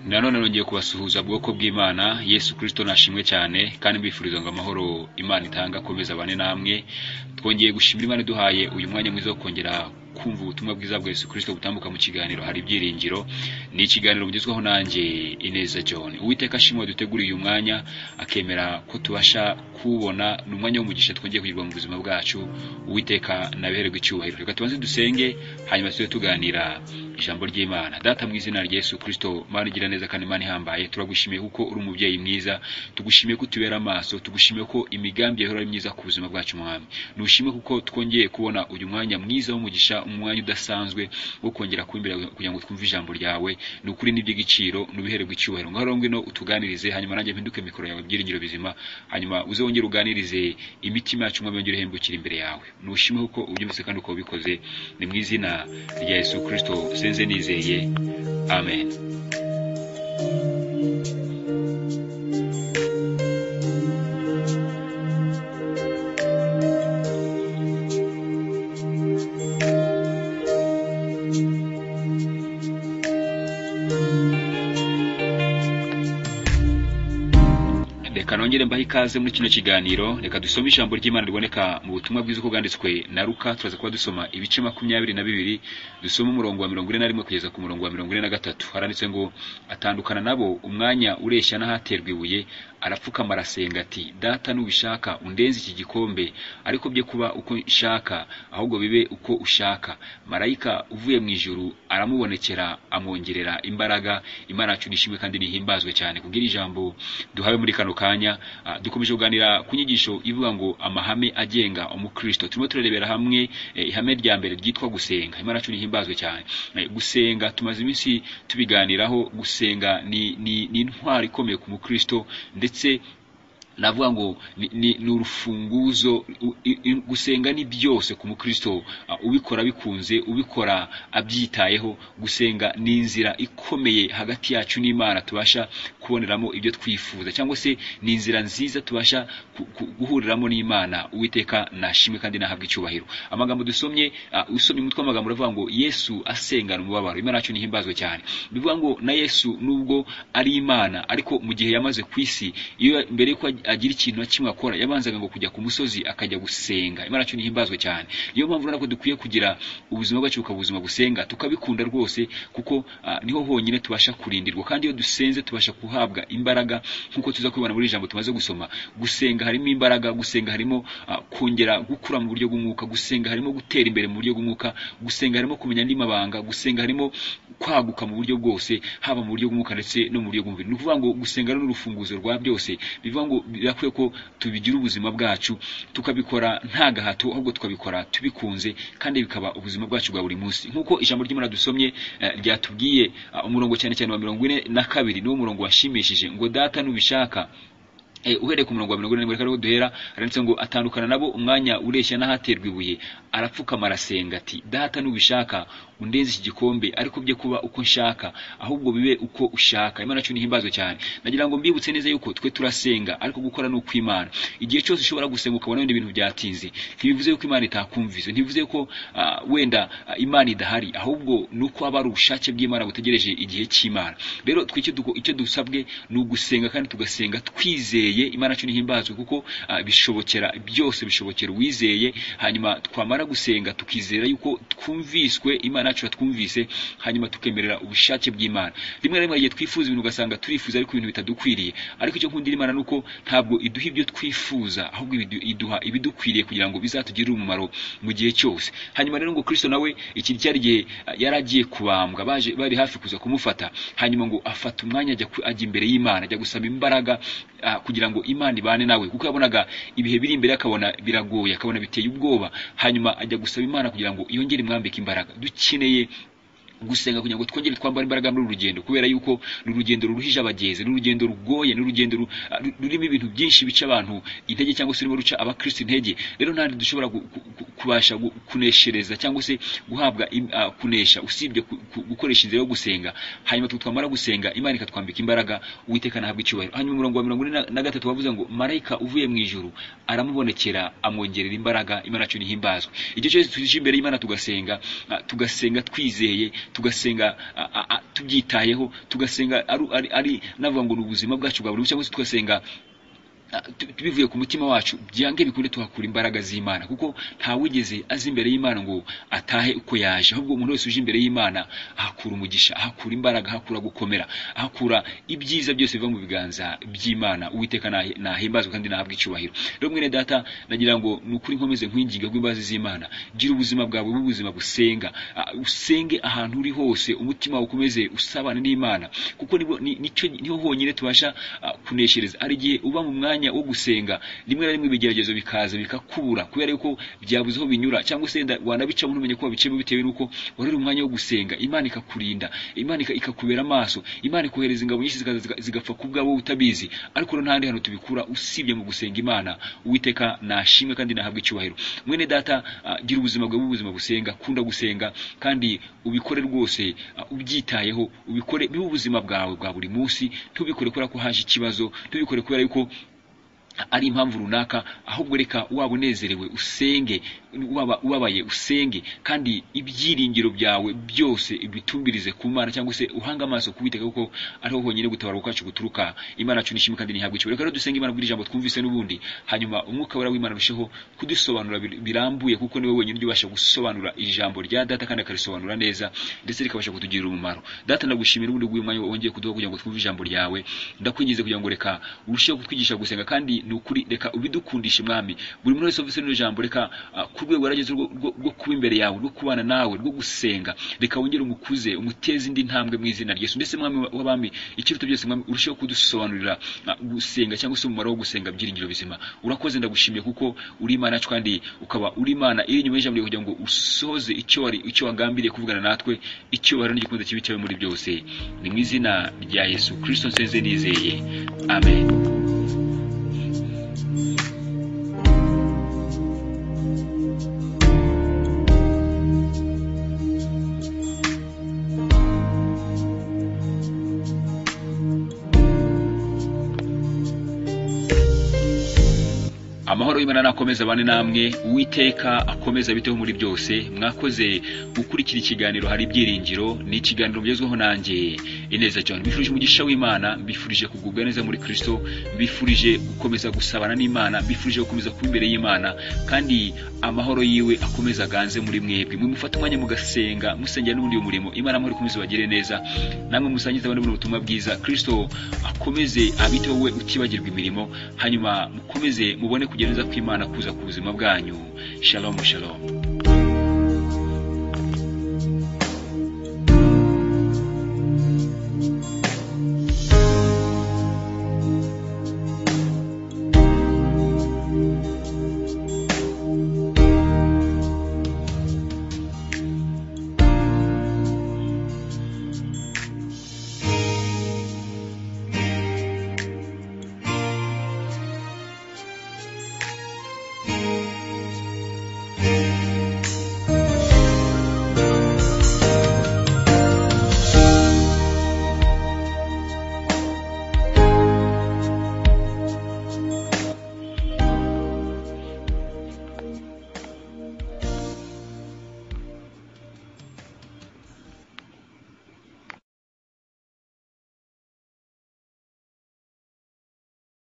nanone nongeye kubasuhuza bwoko bw'Imana Yesu Kristo nashimwe cyane kandi mbifuriza ngo amahoro Imana itanga akomeze abane namwe twongeye gushimira Imana iduhaye uyu mwanya mwiza wo kongera kumva ubutumwa bwiza bwa Yesu Kristo butambuka mu kiganiro hari ibyiringiro ni ikiganiro mugezwaho nanjye Ineza John Uwiteka ashimwe duteguriye uyu mwanya akemera ko tubasha kuwubona ni umwanya w'umugisha twongeye kugirwa mu buzima bwacu Uwiteka nabiherwe icyubahiro reka tubanze dusenge hanyuma tujye tuganira ijambo ry'Imana data mu izina rya Yesu Kristo Mana igira neza kandi Mana ihambaye turagushimiye kuko uri umubyeyi mwiza tugushimiye ko utubera amaso tugushimiye ko imigambi yawe ari myiza ku buzima bwacu mwami nushimye kuko twongeye kubona uyu mwanya mwiza w'umugisha umwanya udasanzwe wo kongera kwimbira kugira ngo twumve ijambo ryawe ni ukuri n'iby'igiciro nubiherwe icyubahiro ngaho ngwino utuganirize hanyuma nanjye mpinduke mikoro yawe byiringiro bizima hanyuma uze wongere uganirize imitima yacu mwami wongere uhembukire imbere yawe nushime kuko ubyumvise kandi ukaba ubikoze ni mu izina rya Yesu Kristo sinze nizeye amen reka nongere mbahe ikaze muri kino kiganiro reka dusome ijambo ry'imana riboneka mu butumwa bwiza uko bwanditswe na ruka turaza kuba dusoma ibice makumyabiri na bibiri dusome umurongo wa mirongo ine na rimwe kugeza ku murongo wa mirongo ine na gatatu haranditse ngo atandukana nabo umwanya ureshya n'ahaterwa ibuye arapfukama arasenga ati data nubishaka undenze iki gikombe ariko bye kuba uko nshaka ahubwo bibe uko ushaka marayika uvuye mu ijuru aramubonekera amwongerera imbaraga imana yacu nishimwe kandi nihimbazwe cyane kubwira ijambo duhawe muri kano kanya ah, dukomeje kuganira ku nyigisho ivuga ngo amahame agenga umukristo turimo turarebera hamwe eh, ihame rya mbere ryitwa gusenga imana yacu nihimbazwe cyane Eh, gusenga tumaze iminsi tubiganiraho gusenga ni, ni, ni intwari ikomeye ku mukristo ndetse navuga ngo ni, ni, ni urufunguzo u- i- i- gusenga ni byose ku mukristo Ah, ubikora bikunze ubikora abyitayeho gusenga ni inzira ikomeye hagati yacu n'imana tubasha kuboneramo ibyo twifuza cyangwa se ni inzira nziza tubasha ku- ku- guhuriramo n'imana uwiteka nashimwe kandi nahabwa icyubahiro amagambo dusomye ah, usomye umutwe w'amagambo uravuga ngo yesu asengana umubabaro imana yacu nihimbazwe cyane bivuga ngo na yesu nubwo ari imana ariko mu gihe yamaze ku isi iyo mbere yuko agira ikintu na kimwe akora yabanzaga ngo kujya ku musozi akajya gusenga imana yacu nihimbazwe cyane niyo mpamvu urabona ko dukwiye kugira ubuzima bwacu bukaba ubuzima busenga tukabikunda rwose kuko ah, niho honyine tubasha kurindirwa kandi iyo dusenze tubasha guhabwa imbaraga nk'uko tuza kubibona muri iri jambo tumaze gusoma gusenga harimo imbaraga gusenga harimo ah, kongera gukura mu buryo bw'umwuka gusenga harimo gutera imbere mu buryo bw'umwuka gusenga harimo kumenya andi mabanga gusenga harimo kwaguka mu buryo bwose haba mu buryo bw'umwuka ndetse no mu buryo bw'umubiri ni ukuvuga ngo gusenga rero ni urufunguzo rwa byose bivuga ngo birakwiye ko tubigira ubuzima bwacu tukabikora nta gahato ahubwo tukabikora tubikunze kandi bikaba ubuzima bwacu bwa buri munsi nk'uko ijambo ry'imana dusomye eh, ryatubwiye ah, umurongo cyane cyane wa mirongo ine na kabiri niwo murongo washimishije ngo data nubishaka Eh, uhereye ku murongo wa mirongo irindwi ariho duhera haranditse ngo atandukana nabo umwanya ureshya n'ahaterwa ibuye arapfukama arasenga ati data nubishaka undenze iki gikombe ariko bye kuba uko nshaka ahubwo bibe uko ushaka imana yacu nihimbazwe cyane nagira ngo mbibutse neza yuko twe turasenga ariko gukora ni ukw'imana igihe cyose ushobora gusenga ukabona wenda ibintu byatinze ntibivuze yuko imana itakumvise ntibivuze ko ah, wenda ah, imana idahari ahubwo ni uko haba hari ubushake bw'imana butegereje igihe cy'imana rero twe icyo duko- icyo dusabwe ni ugusenga kandi tugasenga twizeye imana yacu nihimbazwe kuko ah, bishobokera byose bishobokera uwizeye hanyuma twamara gusenga tukizera yuko twumviswe imana yacu yatwumvise hanyuma tukemerera ubushake bw'imana rimwe na rimwe igihe twifuza ibintu ugasanga turifuza ariko ibintu bitadukwiriye ariko icyo nkundira imana ni uko ntabwo iduha ibyo twifuza ahubwo ibidu- iduha ibidukwiriye kugira ngo bizatugirire umumaro mu gihe cyose hanyuma rero ngo kristo nawe iki cyari igihe ah, yari agiye kubambwa baje bari hafi kuza kumufata hanyuma ngo afata umwanya ajya ku- ajya imbere y'imana ajya gusaba imbaraga ah, kugira ngo imana ibane nawe kuko yabonaga ibihe biri imbere akabona biragoye akabona biteye ubwoba hanyuma ajya gusaba imana kugira ngo yongere imwambike imbaraga dukeneye gusenga kugira ngo twongere twambare imbaraga muri uru rugendo kubera yuko ni urugendo ruruhije abagezi ni urugendo rugoye ni urugendo ru- ru- rurimo ibintu byinshi bica abantu intege cyangwa se rurimo ruca abakristo intege rero ntabwo dushobora gu- ku- ku- kubasha gu- kuneshereza cyangwa se guhabwa im- ah, kunesha usibye ku- ku- gukoresha inzira yo gusenga hanyuma twe twamara gusenga imana ikatwambika imbaraga uwiteka nahabwa icyubahiro hanyuma umurongo wa mirongo ine na- na gatatu wavuze ngo marayika uvuye mu ijuru aramubonekera amwongerera imbaraga imana yacu nihimbazwe igihe cyose tuje imbere y'imana tugasenga ah, tugasenga twizeye tugasenga a- a- a- tubyitayeho tugasenga ari ari, ari navuga ngo ni ubuzima bwacu bwa buri munsi cyangwa se tugasenga ah, tu- bivuye ku mutima wacu byange bikunde tuhakura imbaraga z'imana kuko ntawigeze aza imbere y'imana ngo atahe uko yaje ahubwo umuntu wese uje imbere y'imana ahakura umugisha ahakura imbaraga ahakura gukomera ahakura ibyiza byose biva mu biganza by'imana uwiteka nahi- nahimbazwe kandi nahabwa icyubahiro rero mwene data nagira ngo ni ukuri nkomeze nkwinginga rw'imbazi z'imana gira ubuzima bwawe bube ubuzima busenga Ah, usenge ahantu uri hose umutima wawe ukomeze usabana n'imana kuko nibwo- ni- nicyo niho honyine tubasha ah, kuneshereza hari igihe uba mu mwanya wo gusenga rimwe na rimwe ibigeragezo bikaza bikakubura kubera yuko byabuze aho binyura cyangwa se wenda wanabicamo ntumenye ko wabicamo bitewe n'uko wari uri mu mwanya wo gusenga imana ikakurinda imana ika- ikakubera amaso imana ikohereza ingabo nyinshi zikaza ziga- zigapfa ku bwabo utabizi ariko rero nta handi hantu tubikura usibye mu gusenga imana uwiteka nashimwe kandi nahabwa icyubahiro mwene data ah, gira ubuzima bwawe ubuzima busenga kunda gusenga kandi ubikore rwose ah, ubyitayeho ubikore bibe ubuzima bwawe bwa buri munsi ntubikore kubera ko haje ikibazo ntubikore kubera yuko ari impamvu runaka ahubwo reka waba unezerewe usenge waba ubabaye usenge kandi ibyiringiro byawe byose bitumbirize ku mana cyangwa se uhanga amaso kubiteka kuko ariho honyine gutabaruka kwacu guturuka imana yacu nishimwe kandi ntihabwa icyubahiro reka rero dusenga imana bw'iri jambo twumvise n'ubundi hanyuma umwuka wera w'imana arusheho kudusobanura bir- birambuye kuko niwe wenyine ubasha gusobanura ijambo rya data kandi akarisobanura neza ndetse rikabasha kutugirira umumaro data ndagushimira ubundi bw'uyu mwanya wongeye kuduha kugira ngo twumve ijambo ryawe ndakwinginze kugira ngo reka urusheho kutwigisha gusenga kandi ni ukuri reka ubidukundishe mwami buri muntu wese ufite rino jambo reka ah, ku rwego yarageze rwo- rwo rwo kuba imbere yawe rwo kubana nawe rwo gusenga reka wongere umukuze umuteze indi ntambwe mu izina ryesu ndetse mwami w'abami ikiruta byose mwami urusheho kudusobanurira ah, gusenga cyangwa se umumaro wo gusenga byiringiro bizima urakoze ndagushimiye kuko uri imana yacu kandi ukaba uri imana iri inyuma y'ijambo ryawe kugira ngo usohoze icyo wari icyo wagambiriye kuvugana natwe icyubahiro n'igikunze kibi cyawe muri byose ni mu izina rya yesu kirisito nsenze nizeye amen amahoro y'imana nakomeze abane namwe uwiteka akomeze abiteho muri byose mwakoze gukurikira ikiganiro hari ibyiringiro ni ikiganiro mugezweho nanjye ineza cyane mbifurije umugisha w'imana mbifurije kugubwa neza muri kristo mbifurije gukomeza gusabana n'imana mbifurije gukomeza kuba imbere y'imana kandi amahoro yiwe akomeza aganze muri mwebwe mwe mufate umwanya mugasenga musengera n'ubundi uyu murimo imana amahoro ikomeze bagire neza namwe musangize abandi buno butumwa bwiza kristo akomeze abiteho we utibagirwa imirimo hanyuma mukomeze mubone kugera neza kw'imana kuza ku buzima bwanyu shalom shalom